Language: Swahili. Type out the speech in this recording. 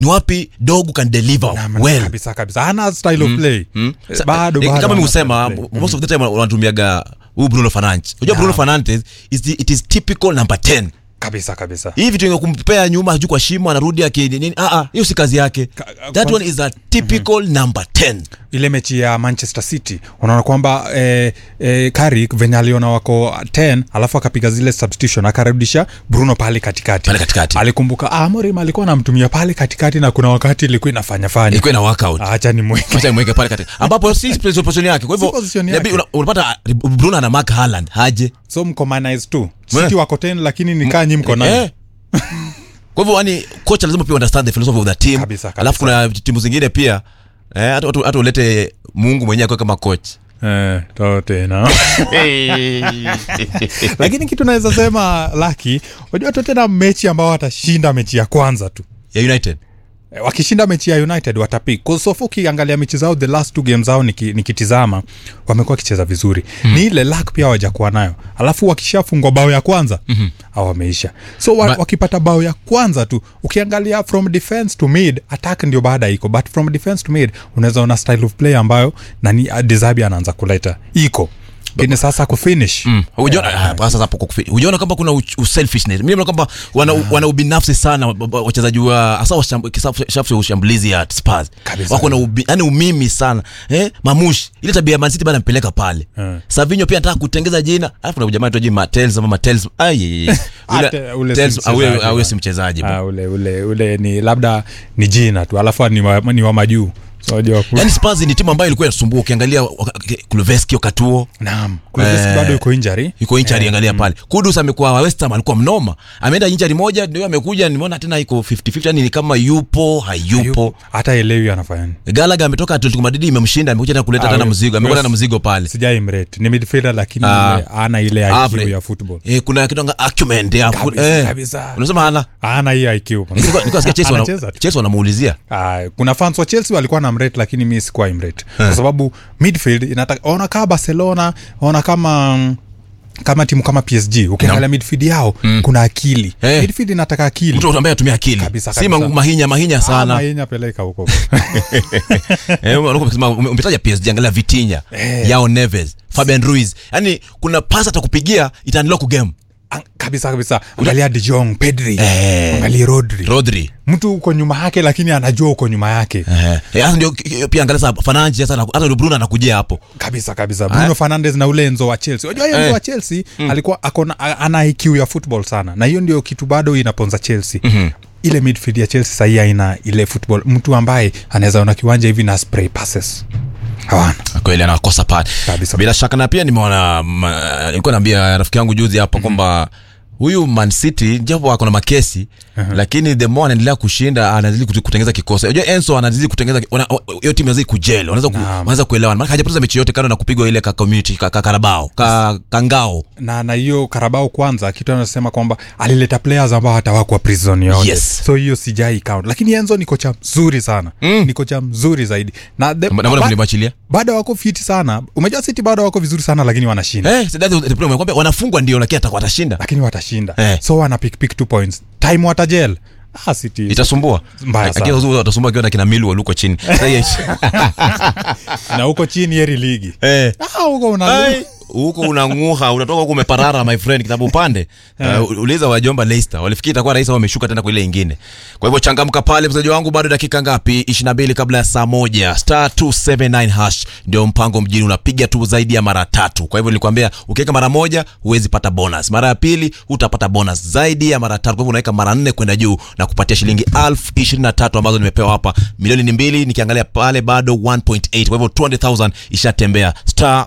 ni wapi dogu can deliver Naam, well kabisa kabisa hana style of play Mm. Eh, Sa- bado eh, bado kama mi hana husema style of play. most of the time wanatumiaga huu bruno fernandes unajua bruno fernandes is the, it is typical number 10 kabisa kabisa hii vitu yenye kumpea nyuma juu kwa shimo anarudi akinini ah ah hiyo si kazi yake Ka- that kwa- one is a typical number 10 ile mechi ya manchester city unaona kwamba eh, eh, karik venye aliona wako 10 alafu akapiga zile substitution akarudisha bruno pale katikati Pale katikati. alikumbuka ah, morim alikuwa anamtumia pale katikati na kuna wakati ilikuwa inafanya fanya ilikuwa ina workout acha ni mweke acha mweke pale katika ambapo si position yake kwa Si position hivyo yake. inabidi una- unapata bruno ana mark haaland haje so mkomanize tu Mwe. city wako 10 lakini nikaa nyi mko nane Eh. kwa hivyo yani kocha lazima pia understand the philosophy of the team Kabisa, kabisa. alafu kuna timu zingine pia eh, hata hata- hata ulete mungu mwenyewe akiwa kama coach Eh, to tena lakini kitu naweza sema laki unajua totena mechi ambao watashinda mechi ya kwanza tu ya united Eh, wakishinda mechi ya united watapik sofu ukiangalia mechi zao the last two game zao niki- nikitizama wamekuwa wakicheza vizuri mm. ni ile lak pia wajakuwa nayo alafu wakishafungwa bao ya kwanza mm-hmm. au wameisha so wa, Ba- wakipata bao ya kwanza tu ukiangalia from defense to mid attack ndio baada iko but from defense to mid unaweza ona style of play ambayo nani desabi anaanza kuleta iko lakini sasa kufinish Mm. Hujaona- ah, sasa hapo kwa kufi- hujaona kwamba kuna u- uselfishness mimi naona kwamba wana, wana ubinafsi sana wa- wa- wachezaji wa hasa washam- kisafu- safu ya ushambulizi ya Spurs Kabisa. wako na ubi, yani umimi sana eh mamushi ile tabia ya Man City bana mpeleka pale Eh. Savinho pia anataka kutengeza jina alafu na jamaa tu Matels ama Matels ai Ate- ule si Tels awe mchezaji awe bana. si mchezaji bana. Ah, ule ule ule ni labda ni jina tu alafu ni wa, ni wa majuu so unajua ku- yani Spurs ni timu ambayo ilikuwa inasumbua ukiangalia waka- Kuleveski wakati huo naam Kulusevski Eh, bado yuko injury iko inchari angalia pale kudus amekuwa wa West Ham alikuwa mnoma ameenda inchari moja ndio amekuja nimeona tena iko 50-50 yani ni kama yupo hayupo Yupo. hata elewi anafanya nini galaga ametoka atletico madrid imemshinda amekuja tena kuleta Ah, tena we- mzigo amekuja we- tena mzigo pale sijai mrate ni midfielder lakini Ah. ile ana ile IQ Average. ya football eh, kuna kitu anga acumen ya fu- Kabisa, eh. kabisa. unasema hana ana hii IQ Nilikuwa- nilikuwa nasikia Chelsea wana- Anacheza tu. Chelsea wanamuulizia Ah, kuna fans wa chelsea walikuwa na mrate lakini mi sikuwa imrate kwa sababu midfield inataka ona kama barcelona ona kama mm, kama timu kama psg ukiangalia midfield yao kuna akili Eh. midfield inataka akili mtu ambaye atumia akili Kabisa, si kabisa. ma- mahinya mahinya sana sana peleka huko Eh, unakuwa ukisema, ume- umetaja PSG angalia Vitinha Eh. Yao Neves Fabian Ruiz yani kuna pasa atakupigia itaunlock game Ang- kabisa kabisa angalia de jong pedri Eh. angalia rodri Rodri mtu uko nyuma yake lakini anajua uko nyuma yake Eh, eh, hasa ndio ki- pia angalia sasa Fernandes sasa hata ndio Bruno anakujia hapo kabisa kabisa bruno fernandes na ule enzo wa chelsea unajua hiyo Eh. enzo wa chelsea alikuwa akona a- ana iq ya football sana na hiyo ndio kitu bado inaponza chelsea ile midfield ya chelsea sahii haina ile football mtu ambaye anaweza ona kiwanja hivi na spray passes hawana kweli anakosa pale Kabisa. bila shaka na pia nimeona ma- nilikuwa naambia rafiki yangu juzi hapa kwamba huyu Man City japo ako na makesi lakini the more anaendelea kushinda anazidi kutu- kutengeza kikosi unajua Enzo anazidi kutengeza wana- hiyo timu inazidi kujel wanaweza ku, Naam. wanaweza kuelewana maana hajapoteza mechi yote kando na kupigwa ile ka community ka, ka Carabao ka kangao na na hiyo karabao kwanza kitu anasema kwamba alileta players ambao hata wakuwa prison yote Yes. so hiyo sijai count lakini enzo ni kocha mzuri sana mm. ni kocha mzuri zaidi na the, na mbona ba- mlimwachilia bado wako fiti sana umejua city bado wako vizuri sana lakini wanashinda eh that's the problem kwamba wanafungwa ndio lakini atakuwa atashinda lakini watashinda Eh. so wana pick pick two points time watajel ah, city itasumbua Mbaya Lakini sana. uzuri watasumbua akiwa na kina Millwall huko chini Sasa hiyo- na huko chini heri ligi eh ah, huko una Ai, huko unanguha unatoka huko umeparara my friend kitabu upande uh, uliza wajomba Leicester walifikiri itakuwa rahisi wameshuka tena kwa ile ingine kwa hivyo changamka pale mchezaji wangu bado dakika ngapi 22 kabla ya saa moja star 279 hash ndio mpango mjini unapiga tu zaidi ya mara tatu kwa hivyo nilikwambia ukiweka mara moja huwezi pata bonus mara ya pili utapata bonus zaidi ya mara tatu kwa hivyo unaweka mara nne kwenda juu na kupatia shilingi elfu ishirini na tatu ambazo nimepewa hapa milioni ni mbili nikiangalia pale bado 1.8 kwa hivyo 200000 ishatembea star